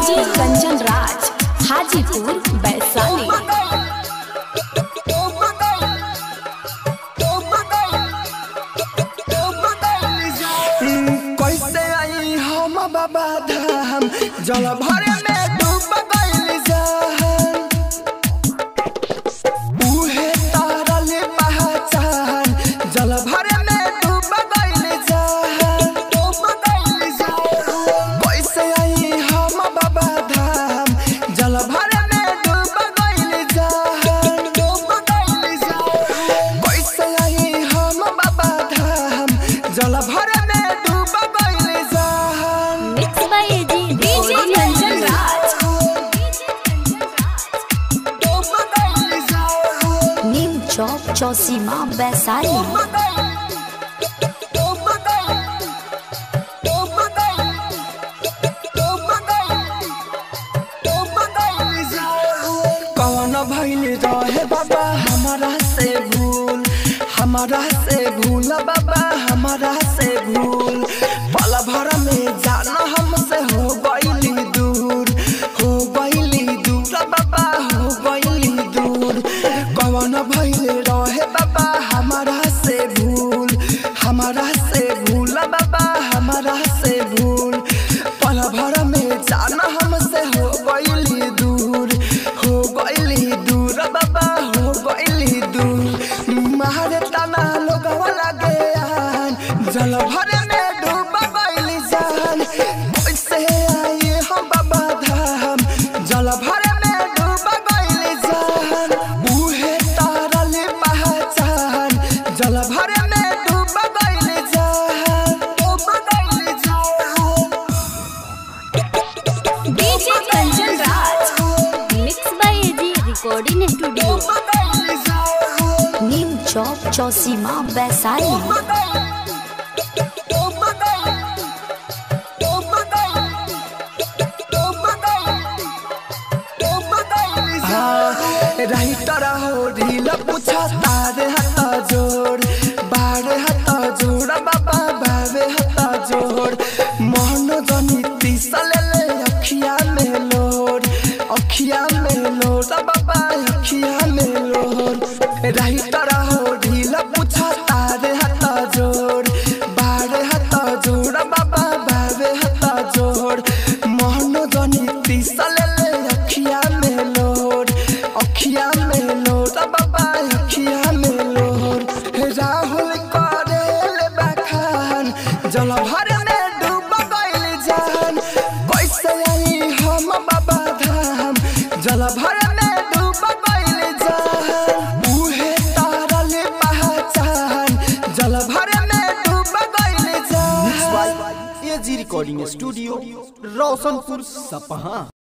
DJ Kanchan Raj Hajipur Vaishali कैसे आई हम बाबा धाम जल भरे में डूब गइल जान उहे तारल पहचान जल भरे में डूब गइल जान डूब गइल जान कैसे आई हम बाबा धाम जल भरे में डूब गइल जान डूब गइल जान कैसे आई हम बाबा धाम जल भरे में डूब गइल जान मिक्स बाय एजी डीजे कंचन राज डूब गइल जान नीम चौक चौसीमा वैशाली कौन भइल रहे बाबा हमारा से भूल हमारा से भूल बाबा हमारा से भूल पल भर में जाना हमसे हो गइली दूर हो गइली दूर बाबा हो गइली दूर कौन भइल रहे बाबा हमारा से भूल हमारा से भूल बाबा हमारा से भूल पल भर में जाना हमसे हो गइली दूर हो गइली दूर बाबा हो गइली दूर मारे तना लोगवा लगे आन जल भर में डूब गइली जान कैसे आई हम बाबा धाम जल भर में डूब गइली जान उहे तारल पहचान जल भर में डूब गइली जान डूब गइली जान DJ Kanchan Raj mix by एजी recording studio Neem Chowk Chausima Vaishali writer हो ढील पूछा तारे हाथ जोड़ बारे हाथ जोड़ बाबा बाबे हाथ जोड़ मोहन जनी तीसल ले अखिया में लोड अखिया में लोड बाबा अखिया में लोड राइटर हो ढील पूछा तारे हाथ जोड़ बारे हाथ जोड़ बाबा बाबे हाथ जोड़ मोहन जनी तीसल ले अखिया में लोड अखिया में लोड बाबा अखिया में लोड राहुल करेल बखान जल भर में डूब गइल जान कैसे आई हम बाबा धाम जल भर में डूब गइल जान उहे तारल पहचान जल भर में डूब गइल जान एजी रिकॉर्डिंग स्टूडियो रोशनपुर सपहा